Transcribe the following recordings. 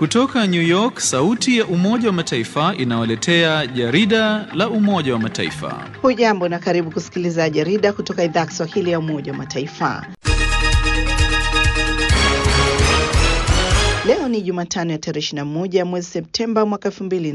Kutoka New York, sauti ya Umoja wa Mataifa inawaletea jarida la Umoja wa Mataifa. Hujambo na karibu kusikiliza jarida kutoka idhaa ya Kiswahili ya Umoja wa Mataifa. Leo ni Jumatano ya tarehe 21 ya mwezi Septemba mwaka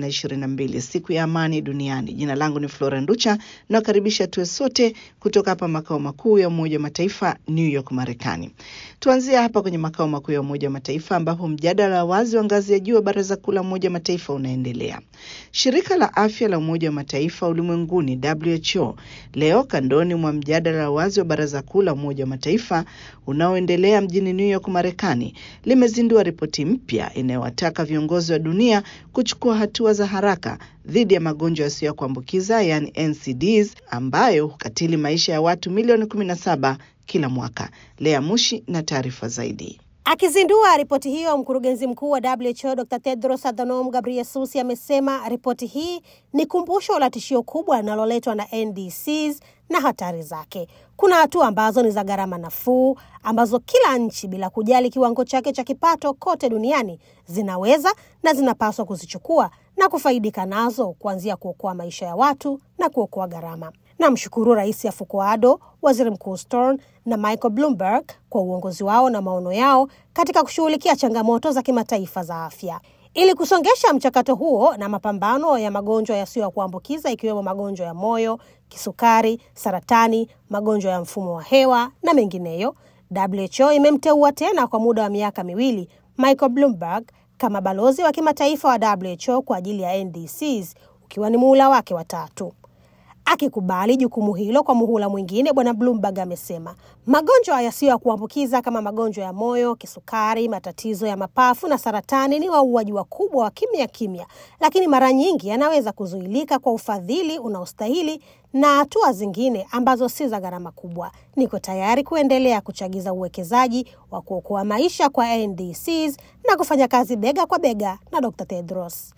2022, siku ya amani duniani. Jina langu ni Flora Nducha, nawakaribisha tuwe sote kutoka hapa makao makuu ya Umoja wa Mataifa New York, Marekani. Tuanzie hapa kwenye makao makuu ya Umoja wa Mataifa ambapo mjadala wa wazi wa ngazi ya juu wa Baraza Kuu la Umoja wa Mataifa unaendelea. Shirika la Afya la Umoja wa Mataifa ulimwenguni WHO leo kandoni mwa mjadala wa wazi wa Baraza Kuu la Umoja wa Mataifa unaoendelea mjini New York, Marekani limezindua ripoti mpya inayowataka viongozi wa dunia kuchukua hatua za haraka dhidi ya magonjwa yasiyo ya kuambukiza yani NCDs ambayo hukatili maisha ya watu milioni 17 kila mwaka. Lea Mushi na taarifa zaidi. Akizindua ripoti hiyo, mkurugenzi mkuu wa WHO Dr. Tedros Adhanom Ghebreyesus amesema ripoti hii ni kumbusho la tishio kubwa linaloletwa na NDCs na hatari zake. Kuna hatua ambazo ni za gharama nafuu ambazo kila nchi bila kujali kiwango chake cha kipato kote duniani zinaweza na zinapaswa kuzichukua na kufaidika nazo, kuanzia kuokoa maisha ya watu na kuokoa gharama. Namshukuru Rais Akufo-Addo, Waziri Mkuu Storn na Michael Bloomberg kwa uongozi wao na maono yao katika kushughulikia changamoto za kimataifa za afya. Ili kusongesha mchakato huo na mapambano ya magonjwa yasiyo ya kuambukiza ikiwemo magonjwa ya moyo, kisukari, saratani, magonjwa ya mfumo wa hewa na mengineyo, WHO imemteua tena kwa muda wa miaka miwili Michael Bloomberg kama balozi wa kimataifa wa WHO kwa ajili ya NDCs ukiwa ni muhula wake wa tatu. Akikubali jukumu hilo kwa muhula mwingine, Bwana Bloomberg amesema magonjwa yasiyo ya kuambukiza kama magonjwa ya moyo, kisukari, matatizo ya mapafu na saratani ni wauaji wakubwa wa kimya kimya, lakini mara nyingi yanaweza kuzuilika kwa ufadhili unaostahili na hatua zingine ambazo si za gharama kubwa. Niko tayari kuendelea kuchagiza uwekezaji wa kuokoa maisha kwa NDCs na kufanya kazi bega kwa bega na Dr. Tedros.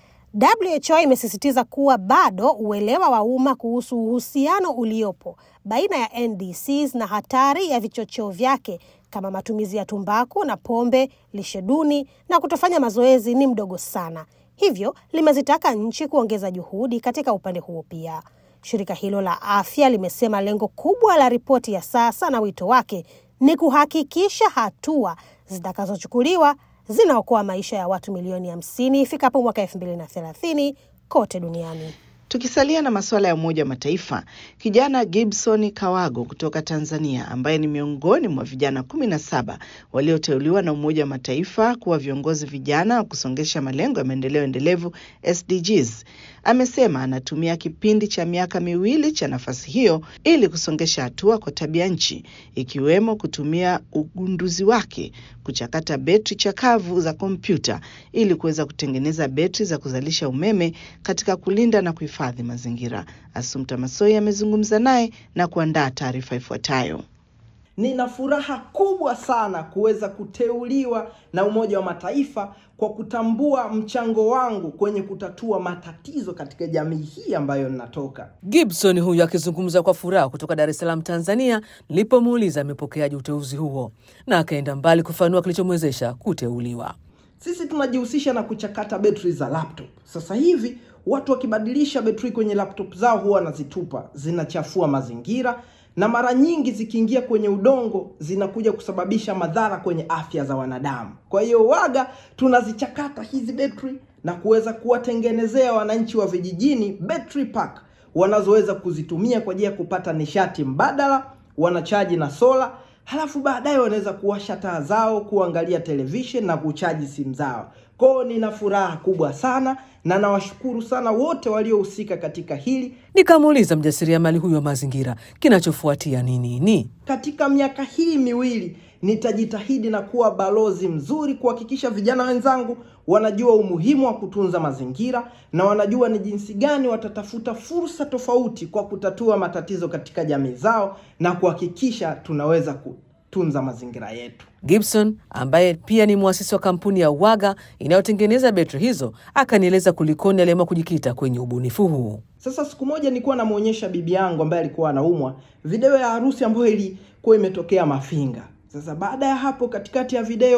WHO imesisitiza kuwa bado uelewa wa umma kuhusu uhusiano uliopo baina ya NDCs na hatari ya vichocheo vyake kama matumizi ya tumbaku na pombe, lishe duni na kutofanya mazoezi ni mdogo sana. Hivyo limezitaka nchi kuongeza juhudi katika upande huo pia. Shirika hilo la afya limesema lengo kubwa la ripoti ya sasa na wito wake ni kuhakikisha hatua zitakazochukuliwa zinaokoa maisha ya watu milioni hamsini ifikapo mwaka elfu mbili na thelathini kote duniani. Tukisalia na masuala ya Umoja wa Mataifa, kijana Gibson Kawago kutoka Tanzania ambaye ni miongoni mwa vijana kumi na saba walioteuliwa na Umoja wa Mataifa kuwa viongozi vijana wa kusongesha malengo ya maendeleo endelevu SDGs, amesema anatumia kipindi cha miaka miwili cha nafasi hiyo ili kusongesha hatua kwa tabia nchi, ikiwemo kutumia ugunduzi wake kuchakata betri chakavu za kompyuta ili kuweza kutengeneza betri za kuzalisha umeme katika kulinda na kuhifadhi mazingira. Asumta Masoi amezungumza naye na kuandaa taarifa ifuatayo. Nina furaha kubwa sana kuweza kuteuliwa na Umoja wa Mataifa kwa kutambua mchango wangu kwenye kutatua matatizo katika jamii hii ambayo ninatoka. Gibson huyu akizungumza kwa furaha kutoka Dar es Salaam, Tanzania, nilipomuuliza amepokeaje uteuzi huo, na akaenda mbali kufanua kilichomwezesha kuteuliwa. Sisi tunajihusisha na kuchakata betri za laptop. Sasa hivi watu wakibadilisha betri kwenye laptop zao huwa wanazitupa, zinachafua mazingira na mara nyingi zikiingia kwenye udongo zinakuja kusababisha madhara kwenye afya za wanadamu. Kwa hiyo waga tunazichakata hizi betri na kuweza kuwatengenezea wananchi wa vijijini battery pack wanazoweza kuzitumia kwa ajili ya kupata nishati mbadala, wanachaji na sola, halafu baadaye wanaweza kuwasha taa zao, kuangalia television na kuchaji simu zao. Kwao nina furaha kubwa sana na nawashukuru sana wote waliohusika katika hili. Nikamuuliza mjasiriamali huyo wa mazingira kinachofuatia ni nini. Katika miaka hii miwili nitajitahidi na kuwa balozi mzuri kuhakikisha vijana wenzangu wanajua umuhimu wa kutunza mazingira na wanajua ni jinsi gani watatafuta fursa tofauti kwa kutatua matatizo katika jamii zao na kuhakikisha tunaweza kutunza mazingira yetu. Gibson ambaye pia ni mwasisi wa kampuni ya Waga inayotengeneza betri hizo akanieleza kulikoni aliamua kujikita kwenye ubunifu huu. Sasa siku moja nilikuwa namwonyesha bibi yangu ambaye alikuwa anaumwa video ya harusi ambayo ilikuwa imetokea Mafinga. Sasa baada ya hapo, katikati ya video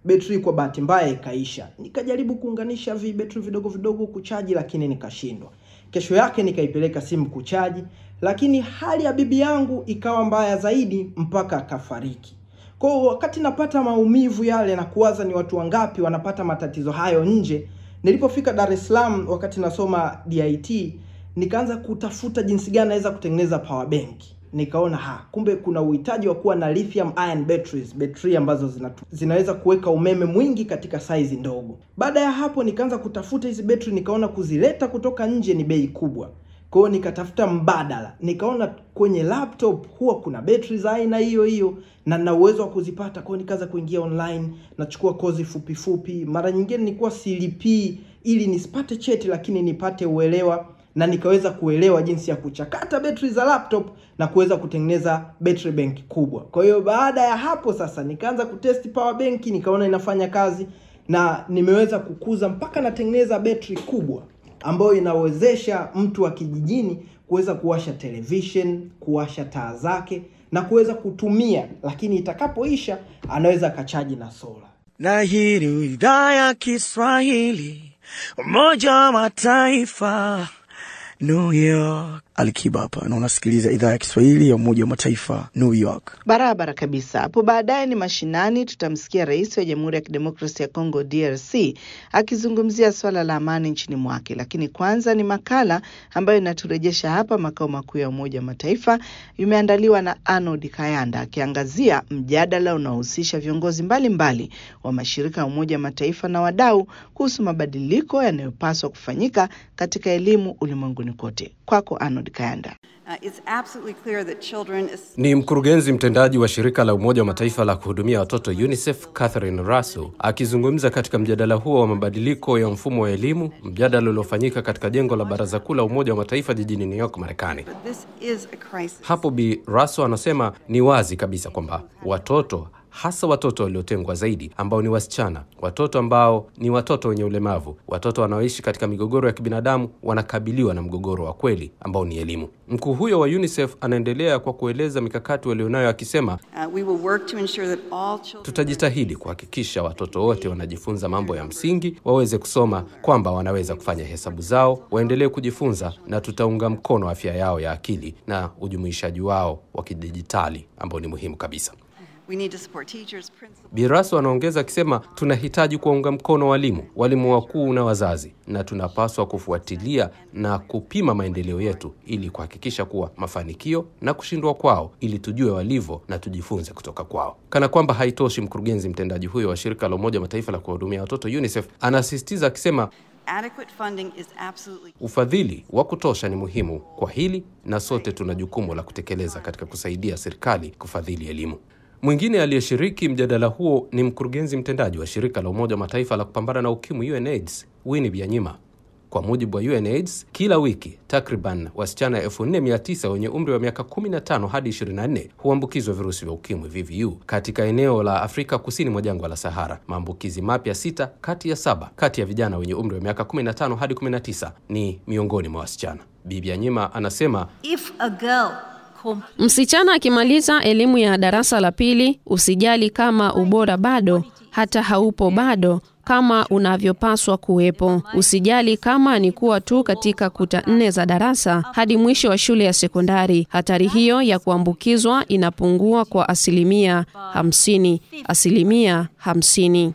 betri kwa bahati mbaya ikaisha. Nikajaribu kuunganisha vi betri vidogo vidogo kuchaji, lakini nikashindwa. Kesho yake nikaipeleka simu kuchaji, lakini hali ya bibi yangu ikawa mbaya zaidi mpaka akafariki. Kwa hiyo wakati napata maumivu yale na kuwaza ni watu wangapi wanapata matatizo hayo nje, nilipofika Dar es Salaam wakati nasoma DIT, nikaanza kutafuta jinsi gani naweza kutengeneza power bank. Nikaona ha, kumbe kuna uhitaji wa kuwa na lithium ion batteries, betri ambazo zinatu, zinaweza kuweka umeme mwingi katika saizi ndogo. Baada ya hapo nikaanza kutafuta hizi betri, nikaona kuzileta kutoka nje ni bei kubwa. Kwa hiyo nikatafuta mbadala, nikaona kwenye laptop huwa kuna betri za aina hiyo hiyo na na uwezo wa kuzipata. Kwa hiyo nikaanza kuingia online, nachukua kozi fupi fupi. Mara nyingine nilikuwa silipii ili nisipate cheti, lakini nipate uelewa na nikaweza kuelewa jinsi ya kuchakata betri za laptop na kuweza kutengeneza battery bank kubwa. Kwa hiyo baada ya hapo sasa nikaanza kutest power bank, nikaona inafanya kazi na nimeweza kukuza mpaka natengeneza betri kubwa ambayo inawezesha mtu wa kijijini kuweza kuwasha television, kuwasha taa zake na kuweza kutumia, lakini itakapoisha anaweza akachaji na sola. Na hii ni idhaa ya Kiswahili, Umoja wa Mataifa, New York. Alikiba hapa na unasikiliza idhaa ya Kiswahili ya Umoja wa Mataifa, New York. Barabara kabisa. Hapo baadaye ni mashinani, tutamsikia rais wa Jamhuri ya Kidemokrasia ya Kongo DRC akizungumzia swala la amani nchini mwake, lakini kwanza ni makala ambayo inaturejesha hapa makao makuu ya Umoja wa Mataifa. Imeandaliwa na Arnold Kayanda akiangazia mjadala unaohusisha viongozi mbalimbali mbali wa mashirika ya Umoja wa Mataifa na wadau kuhusu mabadiliko yanayopaswa kufanyika katika elimu ulimwenguni kote. Kwako Arnold Kayanda. Uh, it's absolutely clear that children is... Ni mkurugenzi mtendaji wa shirika la Umoja wa Mataifa la kuhudumia watoto UNICEF Catherine Russell akizungumza katika mjadala huo wa mabadiliko ya mfumo wa elimu, mjadala uliofanyika katika jengo la Baraza Kuu la Umoja wa Mataifa jijini New York, Marekani. But this is a crisis. Hapo Bi Russell anasema ni wazi kabisa kwamba watoto hasa watoto waliotengwa zaidi ambao ni wasichana, watoto ambao ni watoto wenye ulemavu, watoto wanaoishi katika migogoro ya kibinadamu wanakabiliwa na mgogoro wa kweli ambao ni elimu. Mkuu huyo wa UNICEF anaendelea kwa kueleza mikakati walionayo akisema, Uh, we will work to ensure that all children tutajitahidi kuhakikisha watoto wote wanajifunza mambo ya msingi, waweze kusoma, kwamba wanaweza kufanya hesabu zao, waendelee kujifunza, na tutaunga mkono afya yao ya akili na ujumuishaji wao wa kidijitali ambao ni muhimu kabisa. we need to support teachers, principals. Biraso anaongeza akisema tunahitaji kuwaunga mkono walimu, walimu wakuu na wazazi, na tunapaswa kufuatilia na kupima maendeleo yetu ili kuhakikisha kuwa mafanikio na kushindwa kwao, ili tujue walivyo na tujifunze kutoka kwao. Kana kwamba haitoshi, mkurugenzi mtendaji huyo wa shirika la Umoja wa Mataifa la kuwahudumia watoto UNICEF anasisitiza akisema Adequate funding is absolutely ufadhili wa kutosha ni muhimu kwa hili, na sote tuna jukumu la kutekeleza katika kusaidia serikali kufadhili elimu. Mwingine aliyeshiriki mjadala huo ni mkurugenzi mtendaji wa shirika la Umoja wa Mataifa la kupambana na ukimwi UNAIDS, Winnie Byanyima. Kwa mujibu wa UNAIDS, kila wiki takriban wasichana 4900 wenye umri wa miaka 15 hadi 24 huambukizwa virusi vya ukimwi VVU katika eneo la Afrika kusini mwa jangwa la Sahara. Maambukizi mapya sita kati ya saba kati ya vijana wenye umri wa miaka 15 hadi 19 ni miongoni mwa wasichana. Bibi Anyima anasema If a girl com- Msichana akimaliza elimu ya darasa la pili, usijali kama ubora bado hata haupo bado kama unavyopaswa kuwepo. Usijali kama ni kuwa tu katika kuta nne za darasa hadi mwisho wa shule ya sekondari. Hatari hiyo ya kuambukizwa inapungua kwa asilimia hamsini. Asilimia hamsini.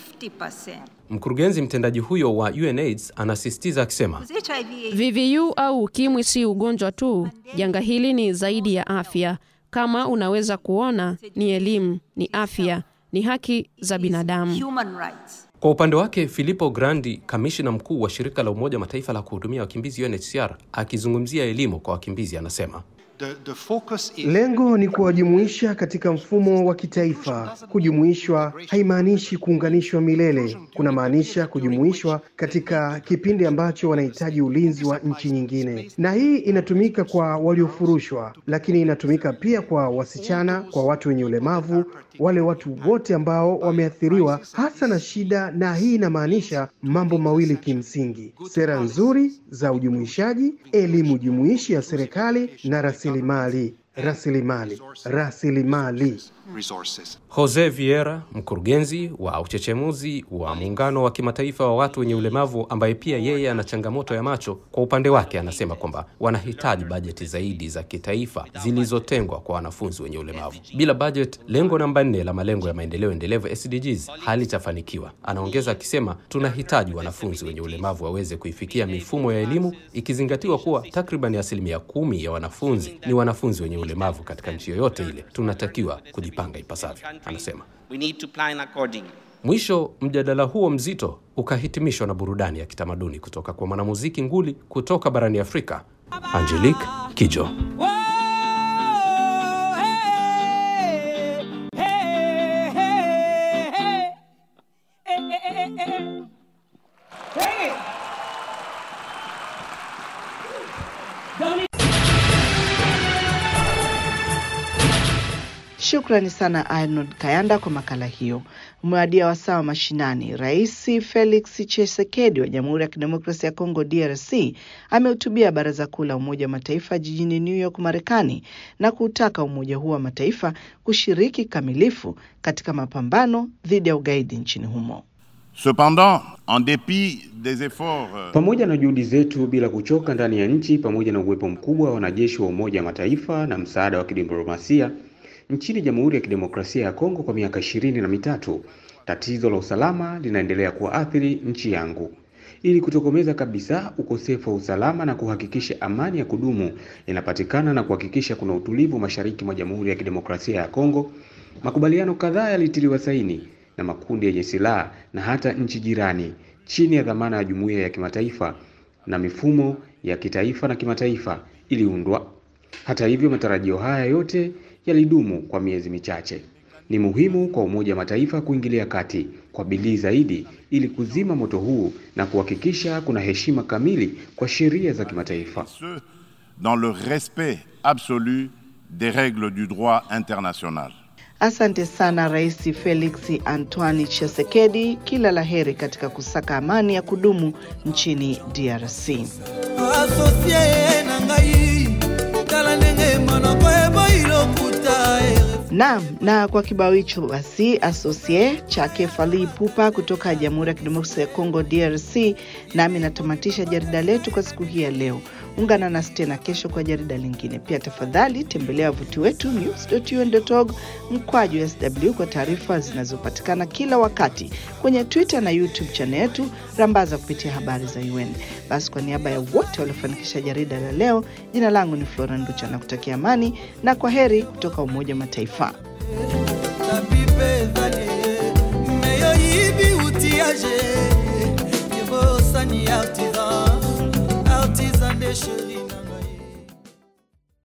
50%. mkurugenzi mtendaji huyo wa UNAIDS anasisitiza akisema HIV VVU au ukimwi si ugonjwa tu. Janga hili ni zaidi ya afya. Kama unaweza kuona, ni elimu, ni afya, ni haki za binadamu. human rights. Kwa upande wake Filippo Grandi, kamishina mkuu wa shirika la Umoja wa Mataifa la kuhudumia wakimbizi UNHCR, akizungumzia elimu kwa wakimbizi anasema The, the focus is Lengo ni kuwajumuisha katika mfumo wa kitaifa. Kujumuishwa haimaanishi kuunganishwa milele, kunamaanisha kujumuishwa katika kipindi ambacho wanahitaji ulinzi wa nchi nyingine, na hii inatumika kwa waliofurushwa, lakini inatumika pia kwa wasichana, kwa watu wenye ulemavu, wale watu wote ambao wameathiriwa hasa na shida, na hii inamaanisha mambo mawili kimsingi: sera nzuri za ujumuishaji, elimu jumuishi ya serikali na rasilimali. rasilimali, rasilimali. resources. Jose Vieira, mkurugenzi wa uchechemuzi wa muungano wa kimataifa wa watu wenye ulemavu, ambaye pia yeye ana changamoto ya macho, kwa upande wake anasema kwamba wanahitaji bajeti zaidi za kitaifa zilizotengwa kwa wanafunzi wenye ulemavu. Bila bajeti, lengo namba nne la malengo ya maendeleo endelevu SDGs halitafanikiwa. Anaongeza akisema, tunahitaji wanafunzi wenye ulemavu waweze kuifikia mifumo ya elimu, ikizingatiwa kuwa takriban asilimia kumi ya wanafunzi ni wanafunzi wenye ulemavu katika nchi yoyote ile. Tunatakiwa kujipanga ipasavyo, anasema. We need to plan accordingly. Mwisho, mjadala huo mzito ukahitimishwa na burudani ya kitamaduni kutoka kwa mwanamuziki nguli kutoka barani Afrika, Angelique Kijo. Shukrani sana Arnold Kayanda kwa makala hiyo. Umewadia wasaa wa mashinani. Rais Felix Tshisekedi wa Jamhuri ya Kidemokrasia ya Kongo DRC amehutubia Baraza Kuu la Umoja wa Mataifa jijini New York, Marekani, na kuutaka Umoja huo wa Mataifa kushiriki kikamilifu katika mapambano dhidi ya ugaidi nchini humo. Cependant, en dépit des efforts euh, Pamoja na juhudi zetu bila kuchoka ndani ya nchi, pamoja na uwepo mkubwa wa wanajeshi wa Umoja wa Mataifa na msaada wa kidiplomasia nchini Jamhuri ya Kidemokrasia ya Kongo kwa miaka ishirini na mitatu, tatizo la usalama linaendelea kuathiri nchi yangu. Ili kutokomeza kabisa ukosefu wa usalama na kuhakikisha amani ya kudumu inapatikana na kuhakikisha kuna utulivu mashariki mwa Jamhuri ya Kidemokrasia ya Kongo, makubaliano kadhaa yalitiliwa saini na makundi yenye silaha na hata nchi jirani chini ya dhamana ya jumuiya ya kimataifa na mifumo ya kitaifa na kimataifa iliundwa. Hata hivyo, matarajio haya yote yalidumu kwa miezi michache. Ni muhimu kwa Umoja wa Mataifa kuingilia kati kwa bidii zaidi ili kuzima moto huu na kuhakikisha kuna heshima kamili kwa sheria za kimataifa. ce dans le respect absolu des règles du droit international. Asante sana Rais Felix Antoine Tshisekedi, kila la heri katika kusaka amani ya kudumu nchini DRC. asosie na ngai tala ndenge monoko eboyi lokuta Naam, na kwa kibao hicho basi asosie chake Fally Ipupa kutoka Jamhuri ya Kidemokrasia ya Kongo DRC, nami natamatisha jarida letu kwa siku hii ya leo. Ungana nasi tena kesho kwa jarida lingine. Pia tafadhali tembelea wavuti wetu news.un.org mkwaju sw kwa taarifa zinazopatikana kila wakati kwenye Twitter na YouTube channel yetu Rambaza kupitia habari za UN. Basi kwa niaba ya wote waliofanikisha jarida la leo, jina langu ni Flora Nducha na kutakia amani na kwa heri kutoka Umoja wa Mataifa. tapipe ezali meyo yibi utiage yebosani artiste